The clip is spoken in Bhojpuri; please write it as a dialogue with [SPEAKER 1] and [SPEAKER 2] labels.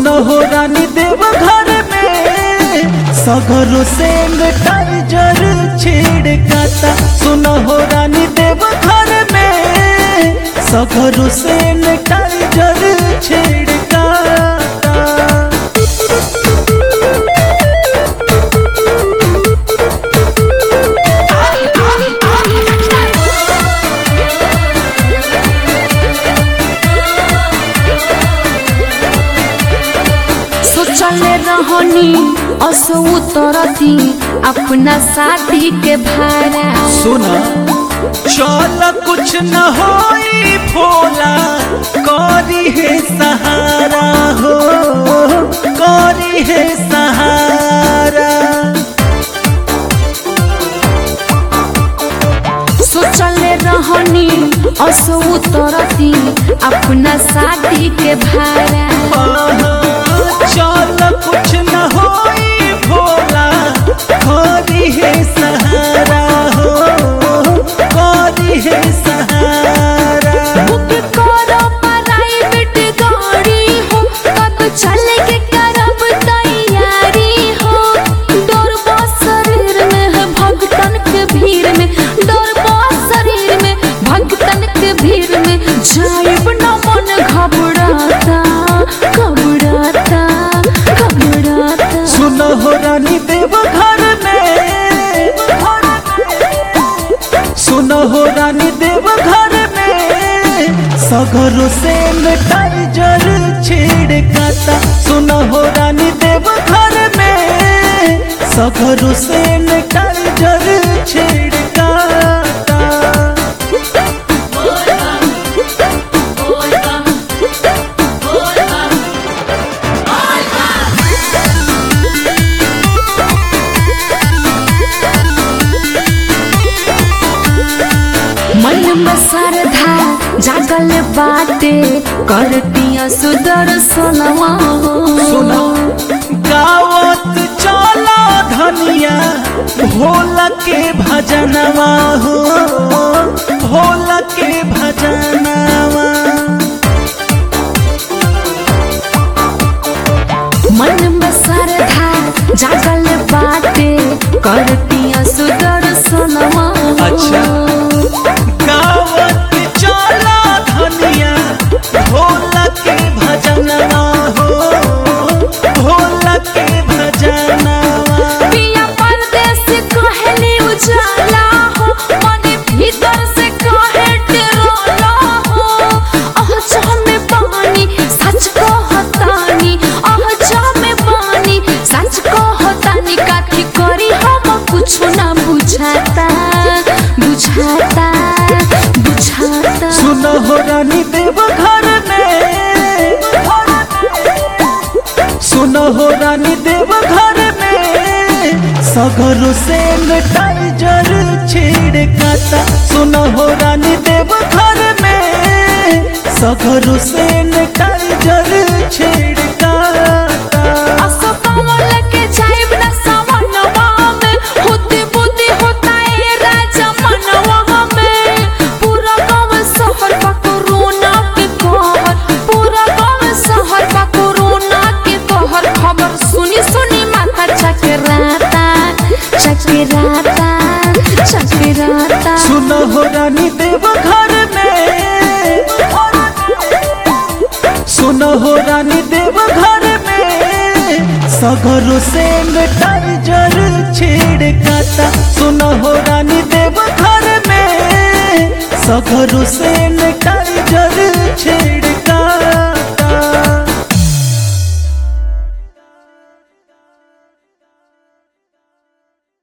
[SPEAKER 1] हो रानी देव घर में सगरो से टाइजर छिड़काता सुन हो रानी देव घर में सगरो से टाइजर छिड़काता
[SPEAKER 2] सोचले रहनी असो उतरती अपना शादी के भाड़ा
[SPEAKER 1] सुना चल कुछ न होई भोला करी है सहारा हो करी है सहारा
[SPEAKER 2] सोचले रहनी असो उतरती अपना शादी के भाड़ा
[SPEAKER 1] आहा, चल कुछ न होई भोला करी है सहारा हो करी है सहारा
[SPEAKER 2] बुक करो प्राइवेट गाड़ी हो कब चल के करब तैयारी हो डर बा शरीर में है भगतन के भीड़ में डर बा शरीर में भगतन के भीड़ में जाइब न मन घबराता घबराता घबराता
[SPEAKER 1] सुन हो रानी देव घर में सुन हो रानी देव घर में सगरो से टाइजर छिड़काता सुन हो रानी देव घर में सगरो से टाइजर छिड़काता
[SPEAKER 2] मन में श्रद्धा जागल बाटे करतिया सुदर्शनवा
[SPEAKER 1] सुना गावत चला धनिया भोला के भजनवा हो भोला के भजनवा
[SPEAKER 2] मन में श्रद्धा जागल बाटे करतिया सुदर्शनवा
[SPEAKER 1] अच्छा। गावत चला धनिया भोला के भजनवा हो भोला के भजनवा
[SPEAKER 2] पिया परदेस कहली उजाला हो मन भीतर से कहे डरोला हो आह जा में पानी सच कहतानी आह जा में पानी सच कहतानी काठी करी हम कुछ ना बुझाता बुझाता बुझाता
[SPEAKER 1] सुन हो रानी देव घर में सुन हो रानी देव घर में सगरो से टाइजर छिड़काता सुन हो रानी देव घर में सगरो से टाइजर छिड़काता
[SPEAKER 2] असो कमल के जाइब न सवनवा में होती बुद्धि होता ए राजा मनवा में पूरा गाँव शहर का कोरोना के कहर पूरा गाँव शहर का कोरोना के कहर खबर सुनी सुनी माथा चकराता चकराता चकराता
[SPEAKER 1] सुन हो रानी देव घर में सुन हो रानी देव घर में सगरो से टाइजर छिड़काता सुन हो रानी देव घर में सगरो से टाइजर छिड़